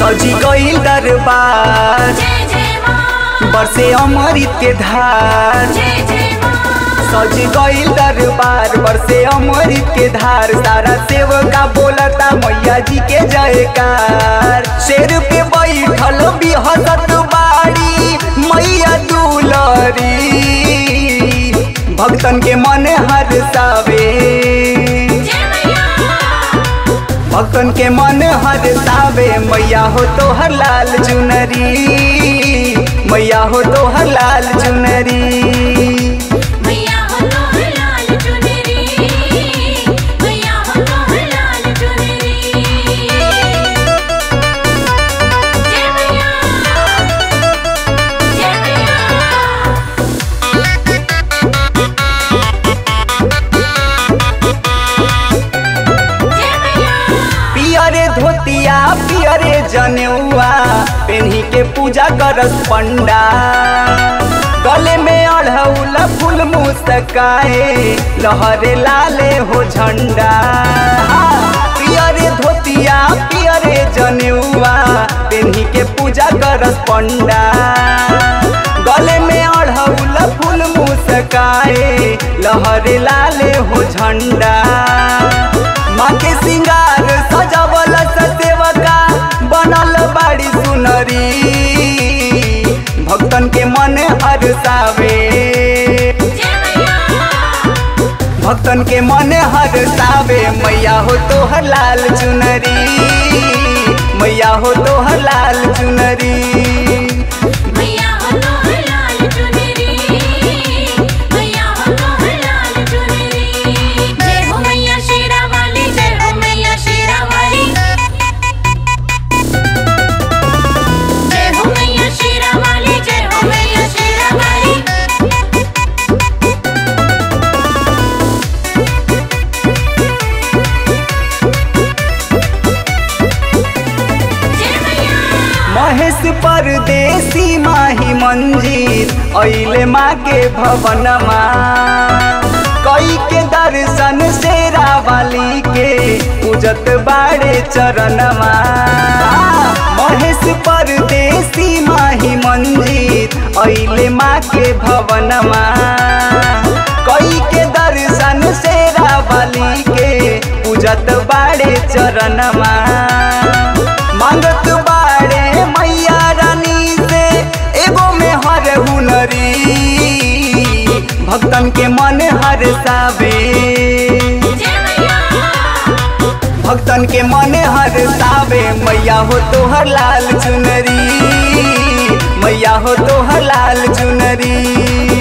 सजी गईल दरबार जय जय माँ बरसे अमृत के धार जय जय माँ सज गईल दरबार बरसे अमृत के धार सारा सेवका बोलता मैया जी के जयकार शेर पे बैठल बिहसत बाड़ी मैया दुलरी भक्तन के मन हरसावे जय मैया भक्तन के मन हरसावे मैया हो तो हर लाल चुनरी मैया हो तो हर लाल चुनरी मैया हो तो लाल चुनरी मैया हो तो लाल चुनरी जय मैया जय मैया जय मैया पियरे धोतिया पियरे जनेउआ पेन्ही के पूजा करस पंडा गले में अढ़ौल फूल मुस्काए लहरे लाले हो झंडा पियरे धोतिया पियरे जनेउआ पेन्ही के पूजा करस पंडा गले में अढ़ौल फूल मुस्काए लहरे लाले हो झंडा माँ के सिंगार सजावल सेवका बनल बाड़ी सुनरी भक्तन के मन हरसावे जय मैया भक्तन के मन हरसावे मैया हो तो हर लाल चुनरी मैया हो तो हर लाल चुनरी मैया हो तो लाल चुनरी मैया हो तो लाल चुनरी जय हो मैया शेरा वाली जय हो मैया शेरा वाली जय हो मैया शेरा वाली जय हो मैया शेरा वाली जय मैया महेश परदेसी माही मंजीर अइले माँ के भवनमा कई के दर्शन शेरा वाली के पूजत बाड़े चरणमा महेश परदेसी माही मंजीर अइले माँ के भवनमा कई के दर्शन शेरा वाली के पूजत बाड़े चरणमा मांगत बाड़े मैया रानी से एगो में हर हुनरी भक्तन के मन हरसावे जय मैया भक्तन के मन हरसावे मैया हो तो हर लाल चुनरी मैया हो तो हर लाल चुनरी